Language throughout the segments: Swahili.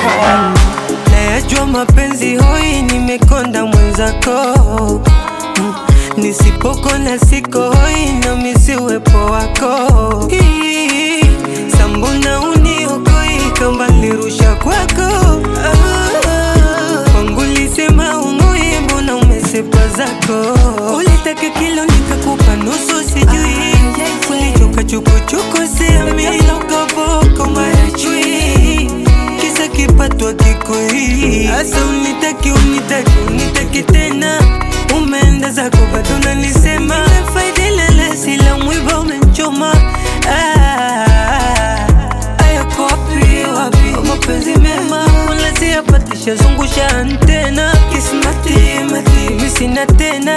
Nayajua mapenzi hoi, nimekonda mwenzako Mm, nisipokona siko hoi, nami si uwepo wako Ii, sambona uniokoi kamba nirusha kwako Ah, kwangu lisema umui, mbona umesepa zako ulitaka kilo nikakupa nusu sijui ulichoka chukuchuku siamini ukaboko mara chui kisa kipatwa kikoi asa unitaki unitaki unitaki tena umeenda zako bado nanisema faidilele sila mwiba umemchoma Ah, ayako wapi wapi mapenzi mema wala siyapatisha zungusha antena kismati mati misina tena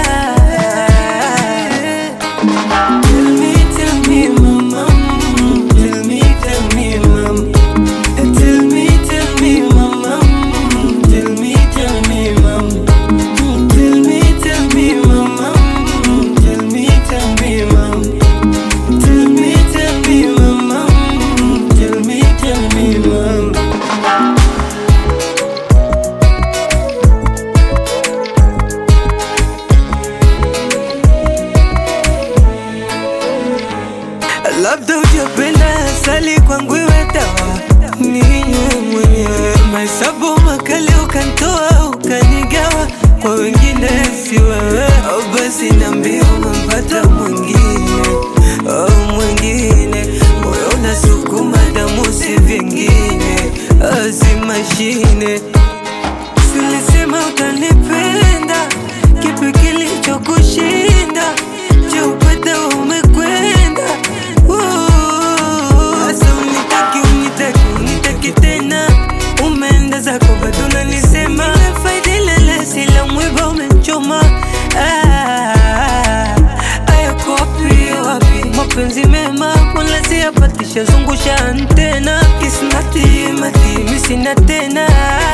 Tell me, tell me, mama. mm, Tell me, tell me, mama. Eh, Tell me, tell me, mama. mm, Tell me, tell me, mama. Mm, Tell me, tell me, mama. mm, Tell me, tell me, mama. Tell me, tell me, mama. mm, Tell me, tell me, mama. Labda hujapenda asali kwangu iwe dawa, ninywe mwenyewe. Mahesabu makali ukantoa ukanigawa, kwa wengine si wewe. Oh, basi niambie umempata mwingine, oh, mwingine. Moyo unasukuma damu si vingine, oh, si mashine. Silisema utanipenda, kipi kilichokushinda? Je, upata umekwenda? Ooh, Sasa unitaki unitaki unitaki tena, umeenda zako bado unanisema faidilele, sila mwiba umechoma. Ah, ayako wapi wapi mapenzi mema wala siyapatisha, zungusha antena, kismati mati misina tena